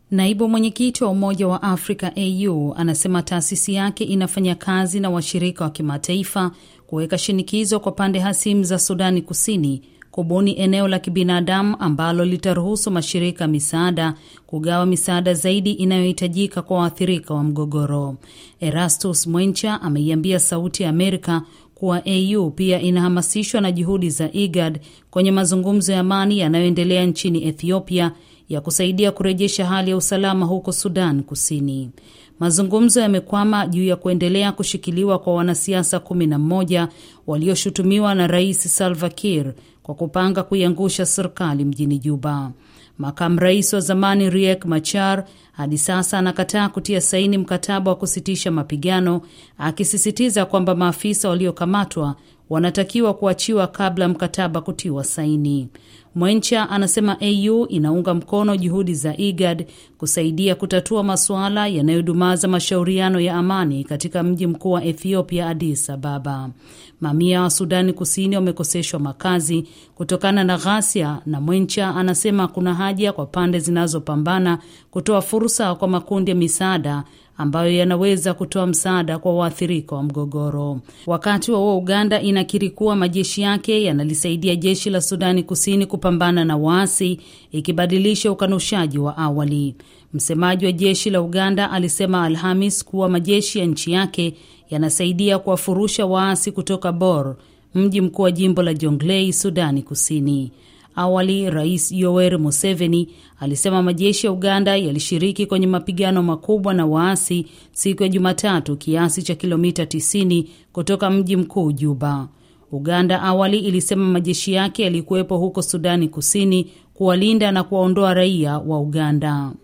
Naibu mwenyekiti wa Umoja wa Afrika AU anasema taasisi yake inafanya kazi na washirika wa kimataifa kuweka shinikizo kwa pande hasimu za Sudani Kusini kubuni eneo la kibinadamu ambalo litaruhusu mashirika ya misaada kugawa misaada zaidi inayohitajika kwa waathirika wa mgogoro. Erastus Mwencha ameiambia Sauti ya Amerika kuwa AU pia inahamasishwa na juhudi za IGAD kwenye mazungumzo ya amani yanayoendelea nchini Ethiopia ya kusaidia kurejesha hali ya usalama huko Sudan Kusini. Mazungumzo yamekwama juu ya kuendelea kushikiliwa kwa wanasiasa kumi na mmoja walioshutumiwa na Rais Salva Kiir kwa kupanga kuiangusha serikali mjini Juba. Makamu rais wa zamani Riek Machar hadi sasa anakataa kutia saini mkataba wa kusitisha mapigano, akisisitiza kwamba maafisa waliokamatwa wanatakiwa kuachiwa kabla mkataba kutiwa saini. Mwencha anasema AU inaunga mkono juhudi za IGAD kusaidia kutatua masuala yanayodumaza mashauriano ya amani katika mji mkuu wa Ethiopia, Addis Ababa. Mamia wa Sudani Kusini wamekoseshwa makazi kutokana na ghasia, na Mwencha anasema kuna haja kwa pande zinazopambana kutoa fursa kwa makundi ya misaada ambayo yanaweza kutoa msaada kwa waathirika wa mgogoro. Wakati wa huo, Uganda inakiri kuwa majeshi yake yanalisaidia jeshi la Sudani Kusini kupambana na waasi, ikibadilisha ukanushaji wa awali. Msemaji wa jeshi la Uganda alisema Alhamis kuwa majeshi ya nchi yake yanasaidia kuwafurusha waasi kutoka Bor, mji mkuu wa jimbo la Jonglei, Sudani Kusini. Awali Rais Yoweri Museveni alisema majeshi ya Uganda yalishiriki kwenye mapigano makubwa na waasi siku ya Jumatatu, kiasi cha kilomita 90 kutoka mji mkuu Juba. Uganda awali ilisema majeshi yake yalikuwepo huko Sudani Kusini kuwalinda na kuwaondoa raia wa Uganda.